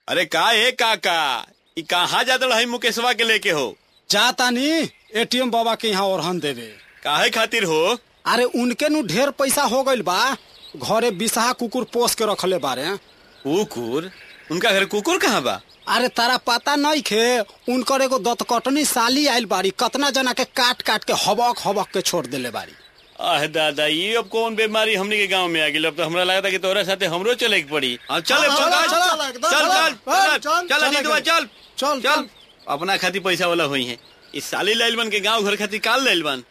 अरे का ए काका ई कहाँ जात रही मुकेशवा के लेके हो जातानी एटीएम बाबा के यहाँ ओरहन देवे काहे खातिर हो अरे उनके नु ढेर पैसा हो गइल बा घरे बिसहा कुकुर पोस के रखले बारे कुकुर उनका घर कुकुर कहाँ बा अरे तारा पता नहीं खे उनकर एगो दतकटनी साली आइल बारी कतना जना के काट काट के हबक हबक के छोड़ देले बारी आह दादा ये अब कौन बीमारी हमने के गांव में आ गई अब तो हमरा लगा था कि तोरा साथे हमरो चले के पड़ी हाँ, चल हाँ, चल हाँ, चल चल, एकदम चल चल, चल हाँ, चल चल, चल चल, अजीतवा, चल चल, चल अपना खातिर पैसा वाला हुई है इस साली लाइल बन के गांव घर खातिर काल लाइल बन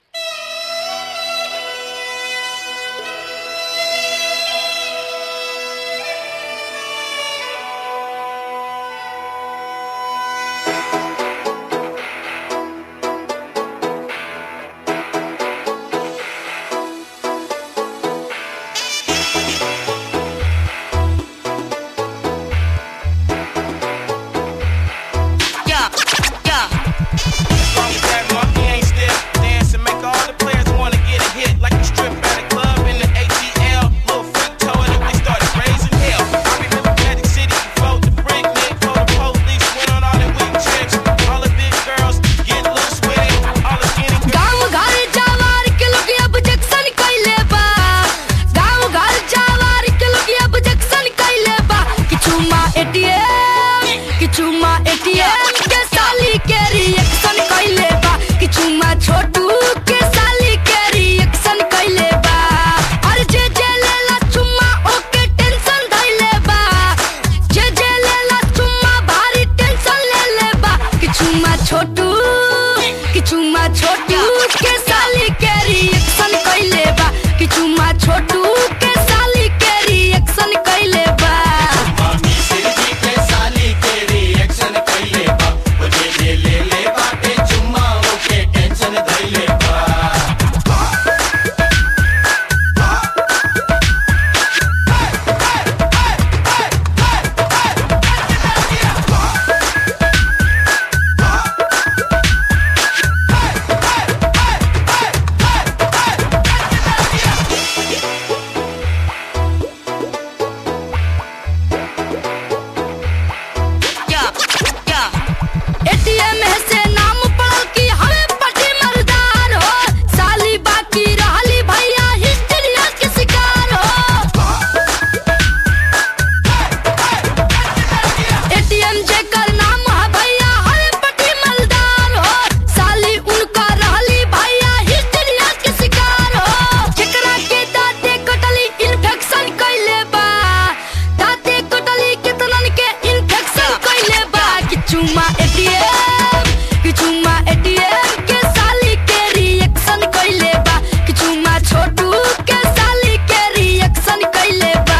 Yeah, yeah. Long as that monkey ain't stiff, dance and make all the players wanna get a hit. Like you strip at a club in the ATL. Little freak told it they started raising hell. I remember Magic City before the brick nick, before the police went on all their weak trips. All the big girls get loose with it. All the skinny girls. गाँव घर जावार के लोग अब junction कइले बा गाँव घर जावार के लोग अब जक्सन कइले बा किछु मा एटीएम किछु मा एटीएम के साली के रिएक्शन कइले बा किछु मा छोटू के साली के रिएक्शन कइले बा और जे जे लेला चुम्मा ओके टेंशन धइले बा जे जे लेला चुम्मा भारी टेंशन ले ले बा किछु मा छोटू किछु मा छोटू के साली के रिएक्शन कइले बा किछु मा छोटू के साली के रिएक्शन कइले बा एटीएम से नाम पड़ल की हमें पटी मर्दार हो साली बाकी रहली भैया हिस्ट्रिया के शिकार हो एटीएम जेकर नाम है भैया हमें पटी मर्दार हो साली उनका रहली भैया हिस्ट्रिया के शिकार हो जेकरा के दांते कटली इन्फेक्शन कइले बा दांते कटली केतनन के इन्फेक्शन कइले बा किछु मा एटीएम किछु मा एटीएम के साली के रिएक्शन कइले बा किछु मा छोटू के साली के रिएक्शन कइले बा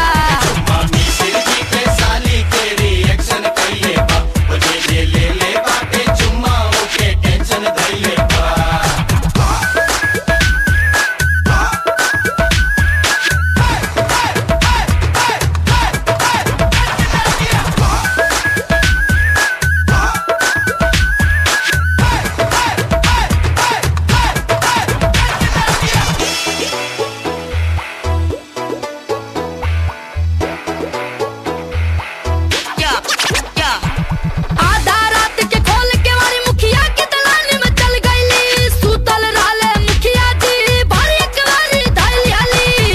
आधा रात के खोल के मारी मुखिया के दलान में चल गईली सुतल रहले मुखिया जी भारी कवारी धैली हली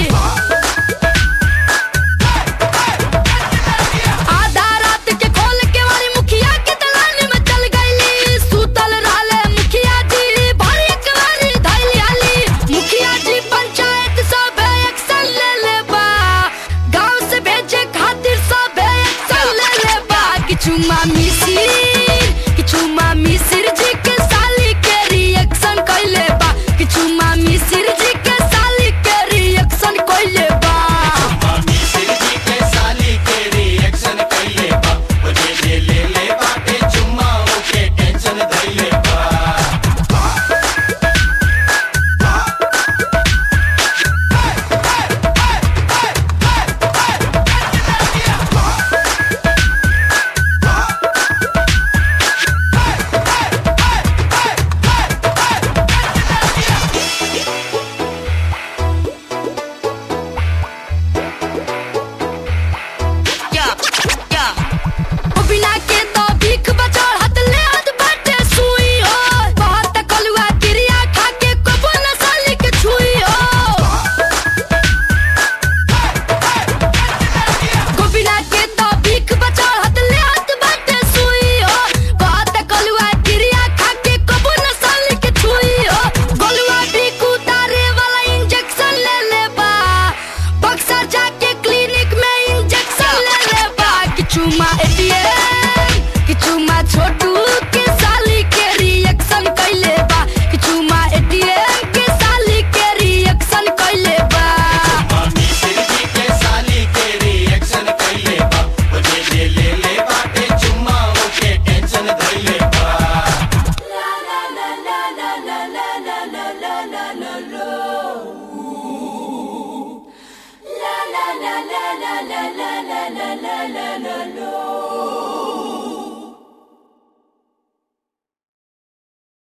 आधा रात के खोल के मारी मुखिया के दलान में चल गईली सुतल रहले मुखिया जी भारी कवारी धैली हली मुखिया जी पंचायत सब एक्शन ले ले बा गांव से भेजे खातिर सब एक्शन ले ले बा किछु मामी सिर किछु मामी सिर जी के साली के रिएक्शन कइले बा किछु मामी सिर जी के साली के रिएक्शन कइले बा चुमा एटीएम कि चुमा छोटू